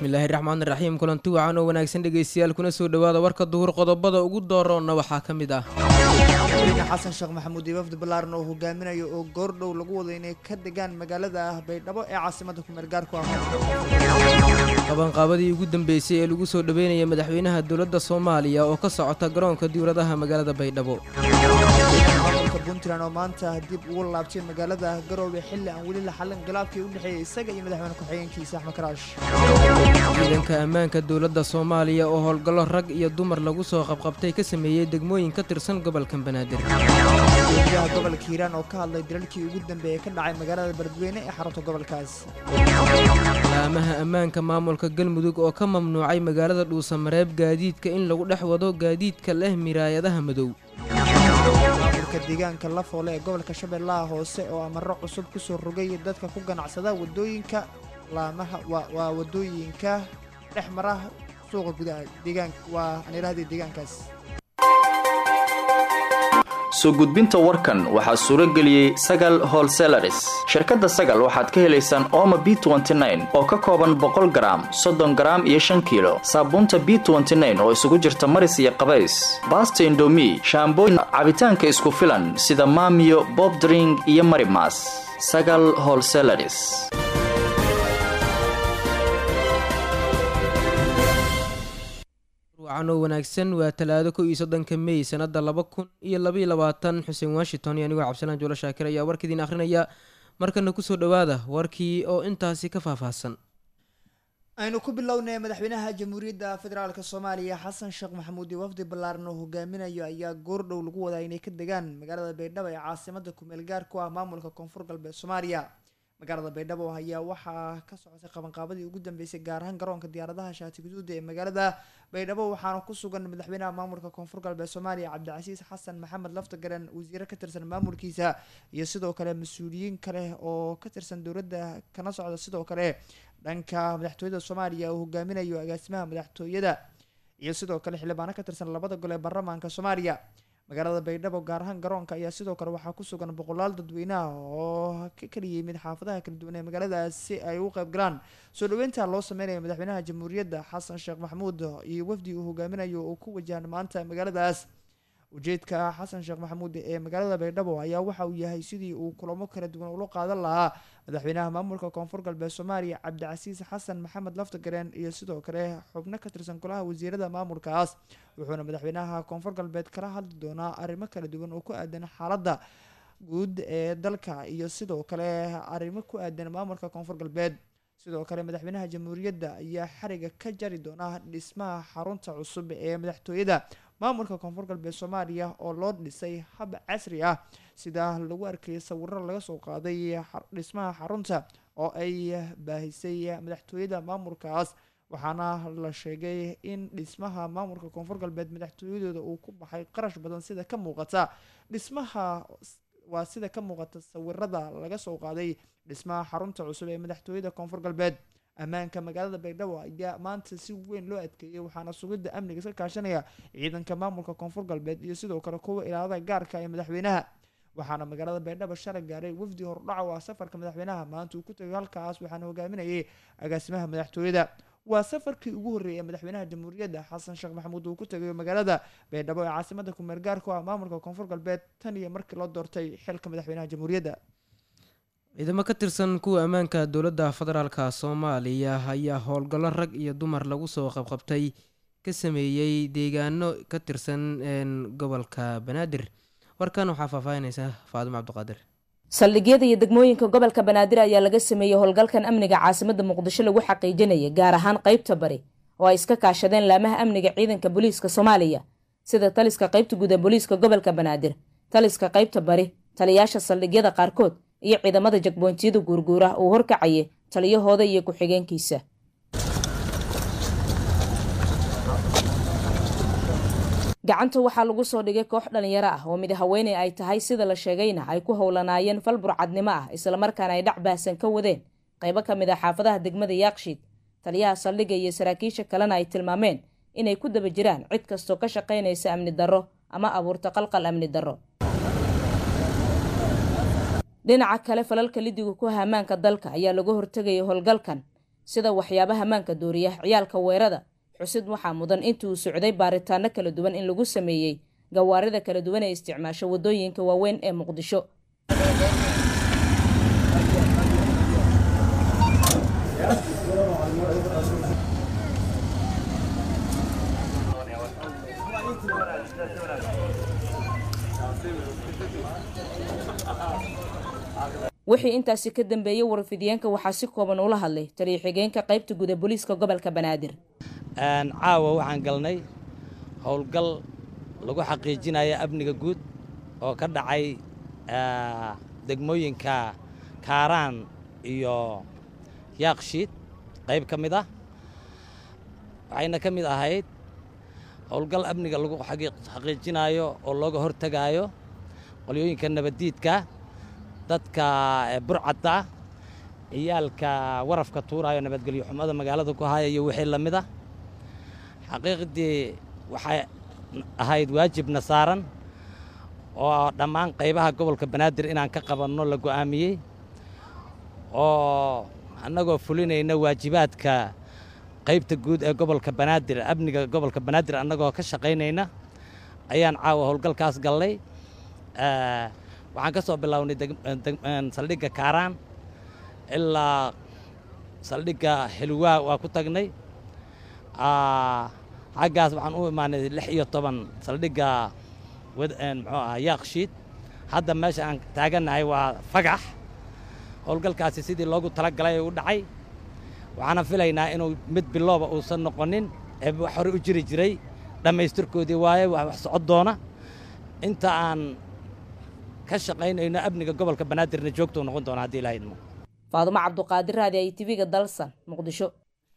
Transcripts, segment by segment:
bismillaahi raxmaan raxiim kulanti wacan oo wanaagsan dhegaystayaal kuna soo dhowaada warka duhur qodobada ugu dooroonna waxaa ka mid ah madaxweyne xasan sheekh maxamuud iyo wafdi ballaaran oo hogaaminayo oo goordhow lagu wado inay ka degaan magaalada baydhabo ee caasimada kumeel gaarku ah qabanqaabadii ugu dambeysay ee lagu soo dhoweynaya madaxweynaha dowladda soomaaliya oo ka socota garoonka diwladaha magaalada baydhabo maamulka puntland oo maanta dib ugu laabtay magaalada garoowe xilli aan weli la xallin khilaafkii u dhexeeyey isaga iyo madaxweyne ku-xigeenkiisa axmed karaash ciidanka ammaanka dowladda soomaaliya oo howlgallo rag iyo dumar lagu soo qabqabtay ka sameeyey degmooyin ka tirsan gobolka banaadir gudoomiyaha gobolka hiiraan oo ka hadlay dalalkii ugu dambeeyey ka dhacay magaalada beledweyne ee xarunta gobolkaas laamaha ammaanka maamulka galmudug oo ka mamnuucay magaalada dhuusamareeb gaadiidka in lagu dhex wado gaadiidka leh miraayadaha madow maamulka deegaanka lafoole ee gobolka shabeellaha hoose oo amaro cusub ku soo rogay dadka ku ganacsada wadooyinka laamaha waa wadooyinka dhex mara suuqa gudaha deegaanka waa anirahda deegaankaas soo gudbinta warkan waxaa suuro geliyey sagal holselaris shirkadda sagal waxaad ka helaysaan ooma b oo ka kooban boqol garaam soddon garaam iyo shan kiilo saabuunta b oo isugu jirta maris iyo qabays baasta indomi shaambooyin cabitaanka isku filan sida maamiyo bobdring iyo marimas sagal holselaris wacan oo wanaagsan waa talaado kow iyo soddonka mey sanada laba kun iyo labaiyo labaatan xuseen washington iyo anigoo cabdisalaan juulo shaakir ayaa warkiidiin akhrinaya markana kusoo dhowaada warkii oo intaasi ka faahfaahsan aynu ku bilownay madaxweynaha jamhuuriyadda federaalk soomaaliya xasan sheekh maxamuud iyo wafdi ballaaran oo hogaaminayo ayaa goordhow lagu wadaa inay ka degaan magaalada baydhabo ee caasimada kumeel gaar ku ah maamulka koonfur galbeed soomaaliya magaalada baydhabo ayaa waxaa ka socotay qabanqaabadii ugu dambeysay gaar ahaan garoonka diyaaradaha shaati guduuda ee magaalada baydhabo waxaana ku sugan madaxweynaha maamulka koonfur galbeed soomaaliya cabdicasiis xasan maxamed laftagaren wasiire ka tirsan maamulkiisa iyo sidoo kale mas-uuliyiin kale oo ka tirsan dowladda kana socda sidoo kale dhanka madaxtooyada soomaaliya oo hogaaminayo agaasimaha madaxtooyada iyo sidoo kale xildhibaano ka tirsan labada gol ee baarlamaanka soomaaliya magaalada baydhabo gaar ahaan garoonka ayaa sidoo kale waxaa ku sugan boqolaal dadweyneha oo ka kala yimid xaafadaha kala duwan ee magaaladaas si ay u qayb galaan soo dhaweynta loo sameynaya madaxweynaha jamhuuriyadda xasan sheekh maxamuud iyo wafdi uu hogaaminayo oo ku wajahan maanta magaaladaas ujeedka xasan sheekh maxamuud ee magaalada baydhabo ayaa waxa uu yahay sidii uu kulamo kala duwan ula qaadan lahaa madaxweynaha maamulka koonfur galbeed soomaaliya cabdicasiis xasan maxamed laftagareen iyo sidoo kale xubno ka tirsan golaha wasiirada maamulkaas wuxuuna madaxweynaha koonfur galbeed kala hadli doonaa arrimo kala duwan oo ku aadan xaaladda guud ee dalka iyo sidoo kale arrimo ku aadan maamulka koonfur galbeed sidoo kale madaxweynaha jamhuuriyadda ayaa xariga ka jari doona dhismaha xarunta cusub ee madaxtooyada maamulka koonfur galbeed soomaaliya oo loo dhisay hab casri ah sida lagu arkayay sawiro laga soo qaaday dhismaha xarunta oo ay baahisay madaxtooyada maamulkaas waxaana la sheegay in dhismaha maamulka koonfur galbeed madaxtooyadooda uu ku baxay qarash badan sida ka muuqata dhismaha waa sida ka muuqata sawirada laga soo qaaday dhismaha xarunta cusub ee madaxtooyada koonfur galbeed ammaanka magaalada baydhabo ayaa maanta si weyn loo adkeeyay waxaana sugidda amniga iska kaashanaya ciidanka maamulka koonfur galbeed iyo sidoo kale kuwa ilaalada gaarka ee madaxweynaha waxaana magaalada baydhabo shalay gaaray wafdi hordhaco ah safarka madaxweynaha maanta uu ku tagay halkaas waxaana hogaaminayay agaasimaha madaxtooyada waa safarkii ugu horreeyay ee madaxweynaha jamhuuriyadda xasan sheekh maxamuud uu ku tagayo magaalada baydhabo ee caasimada kumeel gaarku ah maamulka koonfur galbeed tan iyo markii loo doortay xilka madaxweynaha jamhuuriyadda ciidamo ka tirsan kuwa ammaanka dowladda federaalka soomaaliya ayaa howlgallo rag iyo dumar lagu soo qabqabtay ka sameeyey deegaano ka tirsan gobolka banaadir warkan waxaa faahfaahinaysa faadimo cabdiqaadir saldhigyada iyo degmooyinka gobolka banaadir ayaa laga sameeyey howlgalkan amniga caasimada muqdisho lagu xaqiijinaya gaar ahaan qaybta bari oo ay iska kaashadeen laamaha amniga ciidanka booliiska soomaaliya sida taliska qaybta guud ee booliiska gobolka banaadir taliska qaybta bari taliyaasha saldhigyada qaarkood iyo ciidamada jagboontiyada guurguura uu horkacayay taliyahooda iyo ku-xigeenkiisa gacanta waxaa lagu soo dhigay koox dhalinyaro ah oo mid haweeney ay tahay sida la sheegayna ay ku howlanaayeen fal burcadnimo ah islamarkaana ay dhac baahsan ka wadeen qaybo ka mid ah xaafadaha degmada yaakshiid taliyaha saldhigga iyo saraakiisha kalena ay tilmaameen inay ku daba jiraan cid kastoo ka shaqaynaysa amni darro ama abuurta qalqal amni darro dhinaca kale falalka lidiga ku hamaanka dalka ayaa laga hortegayay howlgalkan sida waxyaabaha maanka dooriya ciyaalka weerada xusid waxaa mudan intii uu socday baaritaano kala duwan in lagu sameeyey gawaarida kala duwan ee isticmaasho waddooyinka waaweyn ee muqdisho wixii intaasi ka dambeeyey warfidiyeenka waxaa si kooban ula hadlay taliya xigeenka qaybta guda booliiska gobolka banaadir caawa waxaan galnay howlgal lagu xaqiijinaya amniga guud oo ka dhacay degmooyinka kaaraan iyo yaakshiid qayb ka mid ah waxayna ka mid ahayd howlgal amniga lagu xaqiijinayo oo looga hortegaayo qolyooyinka nabaddiidka dadka burcadda ciyaalka warafka tuuraayo nabadgelyo xumada magaalada ku haya iyo wixii la mid ah xaqiiqdii waxay ahayd waajibna saaran oo dhammaan qaybaha gobolka banaadir inaan ka qabanno la go'aamiyey oo annagoo fulinayna waajibaadka qaybta guud ee gobolka banaadir amniga gobolka banaadir annagoo ka shaqaynayna ayaan caawa howlgalkaas gallay waxaan ka soo bilownay saldhigga kaaraan ilaa saldhigga xilwaa waa ku tagnay xaggaas waxaan u imaanay lix iyo toban saldhigga muxuu ahaa yaakshiid hadda meesha aan taagannahay waa fagax howlgalkaasi sidii loogu talagalay u dhacay waxaana filaynaa inuu mid bilooba uusan noqonin ee wax hore u jiri jiray dhammaystirkoodii waaye wax socod doona inta aan ka shaqaynayno amniga gobolka banaadirna joogtou noqon doona haddii ilaha idmo faadumo cabduqaadir raadi ay tv-ga dalsan muqdisho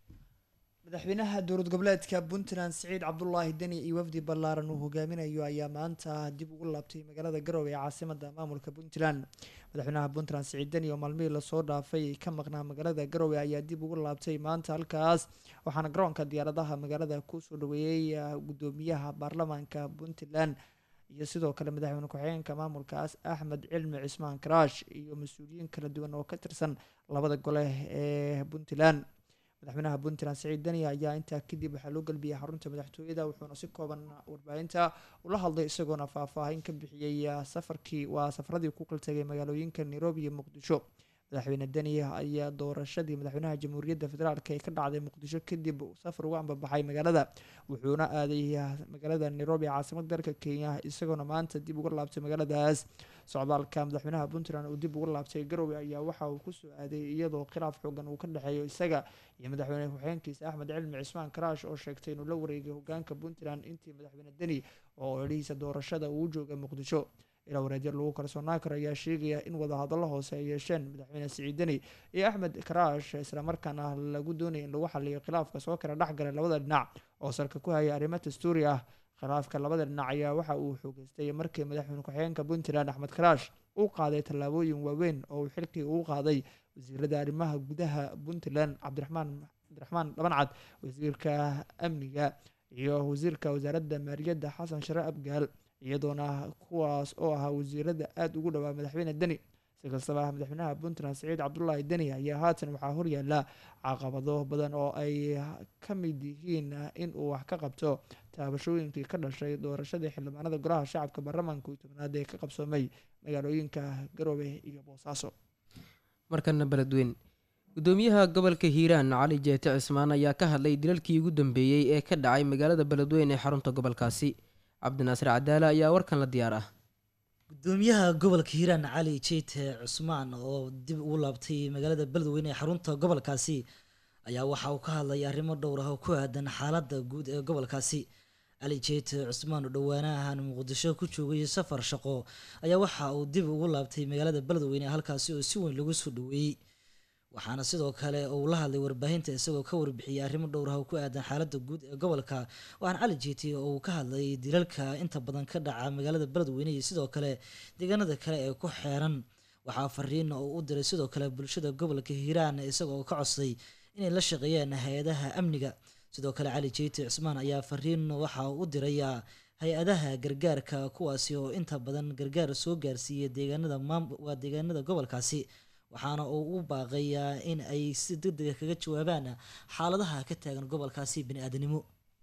madaxweynaha dowlad goboleedka puntland siciid cabdulaahi deni iyo wafdi ballaaran uu hogaaminayo ayaa maanta dib ugu laabtay magaalada garowe ee caasimada maamulka puntland madaxweynaha puntland siciid deni oo maalmihii lasoo dhaafay ka maqnaa magaalada garowe ayaa dib ugu laabtay maanta halkaas waxaana garoonka diyaaradaha magaalada kusoo dhaweeyey gudoomiyaha baarlamaanka puntland iyo sidoo kale madaxweyne ku-xigeenka maamulkaas axmed cilmi cismaan karaash iyo mas-uuliyiin kala duwan oo ka tirsan labada gole ee puntland madaxweynaha puntland siciid deni ayaa intaa kadib waxaa loo galbiyey xarunta madaxtooyada wuxuuna si kooban warbaahinta ula hadlay isagoona faahfaahin ka bixiyey safarkii waa safaradii ku qaltagay magaalooyinka nairobi iyo muqdisho madaxweyne deni ayaa doorashadii madaxweynaha jamhuuriyadda federaalk ee ka dhacday muqdisho kadib safar uga ambabaxay magaalada wuxuuna aaday magaalada nairobi caasimada dalka kenya isagoona maanta dib uga laabtay magaaladaas socdaalka madaxweynaha puntland uu dib uga laabtay garowe ayaa waxa uu kusoo aaday iyadoo khilaaf xoogan uu ka dhexeeyo isaga iyo madaxweyne ku-xigeenkiisa axmed cilmi cismaan karaash oo sheegtay inuu la wareegay hogaanka puntland intii madaxweyne deni oo odhihiisa doorashada uu joogay muqdisho ilaa wareedya lagu kalsoonaan karo ayaa sheegaya in wadahadallo hoose ay yeesheen madaxweyne siciid deni iyo axmed karaash islamarkaana lagu doonaya in lagu xaliyo khilaafka soo kala dhexgalay labada dhinac oo salka ku haya arrimo dastuuri ah khilaafka labada dhinac ayaa waxa uu xoogeystay markii madaxweyne ku-xigeenka puntland axmed karaash uu qaaday tallaabooyin waaweyn oo uu xilkii uu qaaday wasiirada arrimaha gudaha puntland cabdiraxmaan cabdiraxmaan dhabancad wasiirka amniga iyo wasiirka wasaaradda maaliyadda xasan share abgaal iyadoona kuwaas oo ahaa wasiirada aada ugu dhowaa madaxweyne deni si kastaba madaxweynaha puntland siciid cabdulaahi deni ayaa haatan waxaa horyaala caqabado badan oo ay ka mid yihiin in uu wax ka qabto taabashooyinkii ka dhashay doorashadii xildhibaanada golaha shacabka baarlamaanka iyo tobnaad ee ka qabsoomay magaalooyinka garowe iyo boosaaso markana beledweyn gudoomiyaha gobolka hiiraan cali jeete cismaan ayaa ka hadlay dilalkii ugu dambeeyey ee ka dhacay magaalada beledweyn ee xarunta gobolkaasi cabdinaasir cadaale ayaa warkan la diyaar ah gudoomiyaha gobolka hiiraan cali jeyte cusmaan oo dib ugu laabtay magaalada beledweyne ee xarunta gobolkaasi ayaa waxa uu ka hadlay arrimo dhowr ah oo ku aadan xaaladda guud ee gobolkaasi cali jeyte cusmaan oo dhowaanahan muqdisho ku joogay safar shaqo ayaa waxa uu dib ugu laabtay magaalada beledweyne halkaasi oo si weyn lagu soo dhaweeyey waxaana sidoo kale uu la hadlay warbaahinta isagoo ka warbixiyay arrimo dhowr ah oo ku aadan xaaladda guud ee gobolka waxaana cali jeeti oo uu ka hadlay dilalka inta badan ka dhaca magaalada beledweyne iyo sidoo kale deegaanada kale ee ku xeeran waxaa fariin uu u diray sidoo kale bulshada gobolka hiiraan isagoo ka codsaday inay la shaqeeyaan hay-adaha amniga sidoo kale cali jeeti cismaan ayaa fariin waxa uu u dirayaa hay-adaha gargaarka kuwaasi oo inta badan gargaar soo gaarsiiyay deegaanada waa deegaanada gobolkaasi waxaana uu u baaqayaa in ay si degdega kaga jawaabaan xaaladaha ka taagan gobolkaasi bani-aadanimo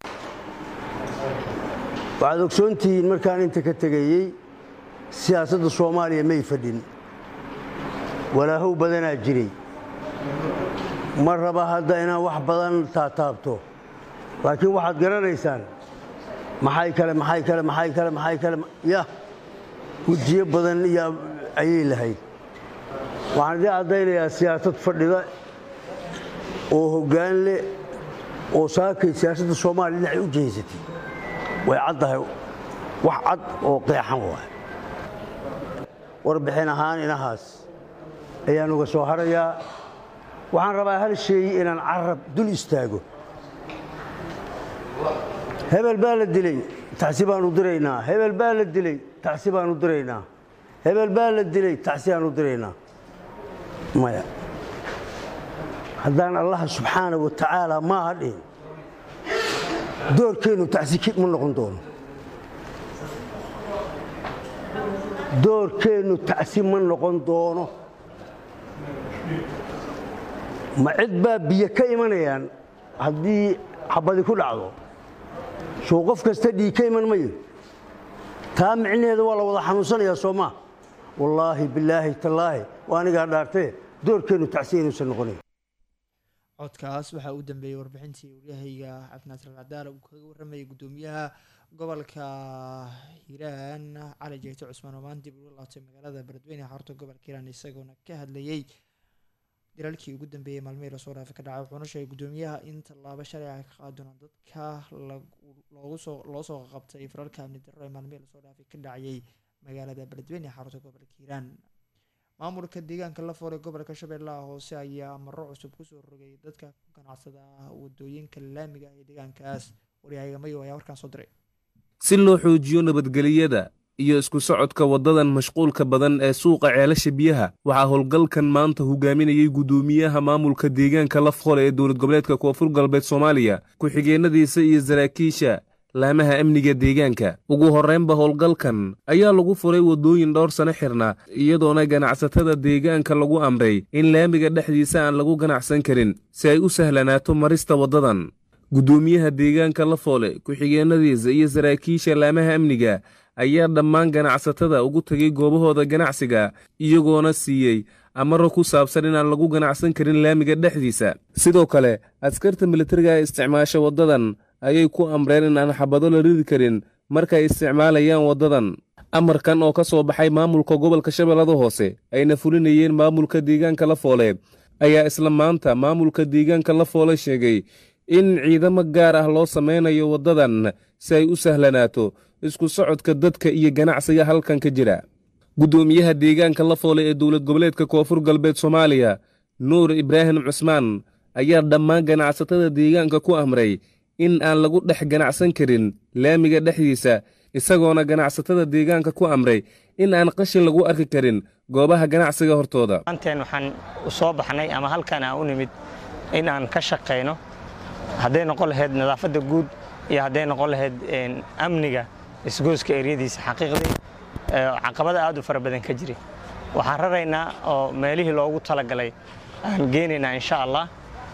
waxaad ogsoontihiin markaan inta ka tegayey siyaasadda soomaaliya may fadhin walaahow badanaa jiray ma raba hadda inaan wax badan taataabto laakiin waxaad garanaysaan maxay kale maxay kale maxay kale maxay kale yah wejiyo badan iyo ayay lahayd waxaan idin caddaynayaa siyaasad fadhida oo hoggaan leh oo saakay siyaasadda soomaaliya dhinacay u jehaysatay way caddahay wax cad oo qeexan waay warbixin ahaan inahaas ayaan uga soo harayaa waxaan rabaa hal sheey inaan carab dul istaago hebel baa la dilay tacsi baanu diraynaa hebel baa la dilay tacsi baanu diraynaa hebel baa la dilay tacsi baanu diraynaa maya haddaan allaha subxaana wa tacaala maaha dhihin doorkeennu tacsi ma noqon doono doorkeennu tacsi ma noqon doono ma cid baa biyo ka imanayaan haddii xabadi ku dhacdo soo qof kasta dhiig ka iman mayo taa micnaheeda waa la wada xanuunsanayaa soo maa wallaahi bilaahi tallaahi waa anigaa dhaartee doorkeennu tacsi inuusan noqonayn codkaas waxaa u dambeeyey warbixintii waryahayga cabdinaasir alcadaala uu kaga warramayay guddoomiyaha gobolka hiiraan cali jeegto cusmaan oo maan dib uga laabtay magaalada beledweyne xarunta gobolka hiiraan isagoona ka hadlayey dilalkii ugu dambeeyey maalmihii lasoo dhaafay ka dhacay wuxuuna sheegay guddoomiyaha in tallaabo shalay ay ka qaadi doonaan dadka loogu soo loo soo qabtay fararka amni darro ee maalmihii lasoo dhaafay ka dhacayay magaalada beledweyne xarunta gobolka hiiraan maamulka deegaanka la foolay gobolka shabeellaha hoose ayaa maro cusub kusoo rogay dadka ku ganacsada wadooyinka laamiga ee deegaankaas waryahayga mayo ayaa warkaan soo diray si loo xoojiyo nabadgeliyada iyo isku socodka waddadan mashquulka badan ee suuqa ceelasha biyaha waxaa howlgalkan maanta hogaaminayay guddoomiyaha maamulka deegaanka la foole ee dowlad goboleedka koonfur galbeed soomaaliya ku-xigeenadiisa iyo saraakiisha laamaha amniga deegaanka ugu horraynba howlgalkan ayaa lagu furay waddooyin dhowr sano xirna iyadoona ganacsatada deegaanka lagu amray in laamiga dhexdiisa aan lagu ganacsan karin si ay u sahlanaato marista waddadan guddoomiyaha deegaanka la foole ku-xigeenadiisa iyo saraakiisha laamaha amniga ayaa dhammaan ganacsatada ugu tegay goobahooda ganacsiga iyagoona siiyey amaro ku saabsan inaan lagu ganacsan karin laamiga dhexdiisa sidoo kale askarta militariga ee isticmaasha waddadan ayay ku amreen in aan xabado la ridi karin markay isticmaalayaan waddadan amarkan oo ka soo baxay maamulka gobolka shabeellada hoose ayna fulinayeen maamulka deegaanka la foole ayaa isla maanta maamulka deegaanka la foole sheegay in ciidamo gaar ah loo samaynayo waddadan si ay u sahlanaato isku socodka dadka iyo ganacsiga halkan ka jira guddoomiyaha deegaanka la foole ee dowlad goboleedka koonfur galbeed soomaaliya nuur ibraahim cusmaan ayaa dhammaan ganacsatada deegaanka ku amray in aan lagu dhex ganacsan karin laamiga dhexdiisa isagoona ganacsatada deegaanka ku amray in aan qashin lagu arki karin goobaha ganacsiga hortooda maanteen waxaan u soo baxnay ama halkan aan u nimid in aan ka shaqayno hadday noqon lahayd nadaafadda guud iyo hadday noqon lahayd amniga isgooska eryadiisa xaqiiqdii caqabada aad u fara badan ka jiri waxaan raraynaa oo meelihii loogu talagalay aan geenaynaa insha allah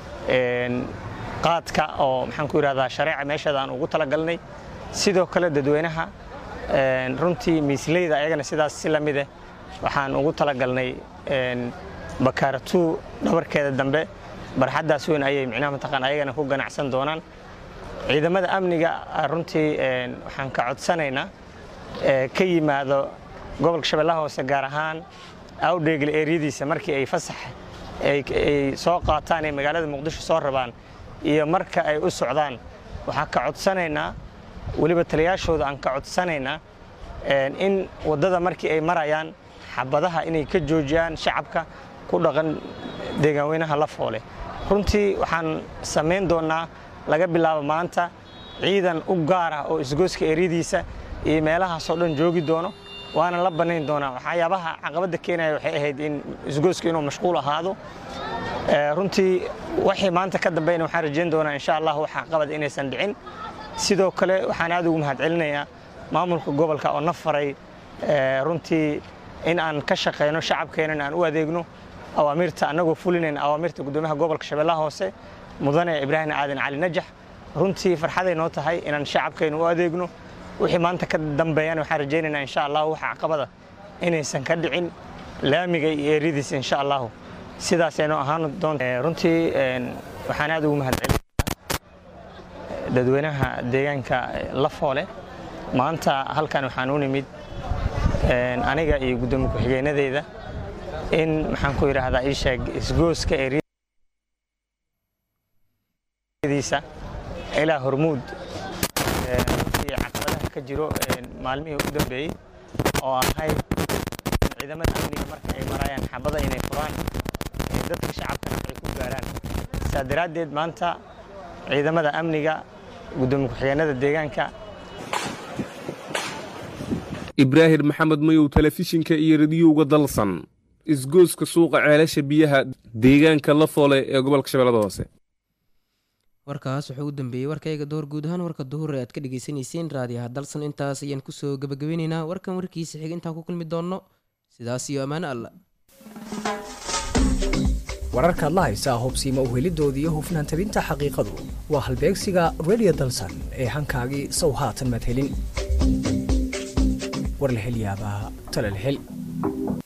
qaadka oo maxaan ku yidhahdaa shareeca meesheeda aan ugu talagalnay sidoo kale dadweynaha runtii miisleyda ayagana sidaas si la mide waxaan ugu talagalnay bakaaratuu dhabarkeeda dambe barxaddaas weyn ayay micnaha mataqaan ayagana ku ganacsan doonaan ciidamada amniga runtii waxaan ka codsanaynaa ka yimaado gobolka shabeellaha hoose gaar ahaan awdheegle eryadiisa markii ay fasax ay soo qaataan ee magaalada muqdisho soo rabaan iyo marka ay u socdaan waxaan ka codsanaynaa weliba taliyaashooda aan ka codsanaynaa in waddada markii ay marayaan xabadaha inay ka joojiyaan shacabka ku dhaqan deegaanweynaha la foole runtii waxaan samayn doonnaa laga bilaabo maanta ciidan u gaar ah oo isgooska eryadiisa iyo meelahaasoo dhan joogi doono waana la bannayn doonaa waxyaabaha caqabadda keenaya waxay ahayd in isgooska inuu mashquul ahaado runtii waxay maanta ka dambayna waxaan rajayn doonaa insha allah wax caqabad inaysan dhicin sidoo kale waxaan aad ugu mahadcelinayaa maamulka gobolka oo na faray runtii in aan ka shaqayno shacabkeenana aan u adeegno awaamirta annagoo fulinayna awaamirta guddoomiyaha gobolka shabeellaha hoose mudane ibraahim aadan cali najax runtii farxaday noo tahay inaan shacabkaynu u adeegno wixii maanta ka dambeeyana waxaan rajaynaynaa insha allahu waxa caqabada inaysan ka dhicin laamiga iyo eryadiisa insha allahu sidaasaynu ahaan doonta runtii waxaan aad ugu mahadcelin dadweynaha deegaanka lafoole maanta halkan waxaan u nimid aniga iyo guddoomiye ku-xigeenadeyda in maxaan ku yidhaahdaa ii sheeg isgooska eryadiisa ilaa hormuud runtii caqabadaha ka jiro maalmihii u dambeeyey oo ahayd ciidamada amniga marka ay marayaan xabada inay furaan dadka shacabkana ay ku gaaraan saa daraaddeed maanta ciidamada amniga guddoomiye ku-xigeenada deegaanka ibraahim maxamed mayow telefishinka iyo radiyowga dalsan isgooska suuqa ceelasha biyaha deegaanka lafoole ee gobolka shabeellada hoose warkaas wuxuu u dambeeyey warkayga door guud ahaan warka duhur ee aad ka dhegeysaneyseen raadiyaha dalsan intaas ayaan kusoo gabagabeyneynaa warkan warkiisa xig intaan ku kulmi doonno sidaas iyo ammaano alla wararkaad la haysaa hubsiima uhelidoodii iyo hufnaan tabinta xaqiiqadu waa halbeegsiga redio dalsan ee hankaagii sow haatan maad helin war la hel yaabaa tale la hel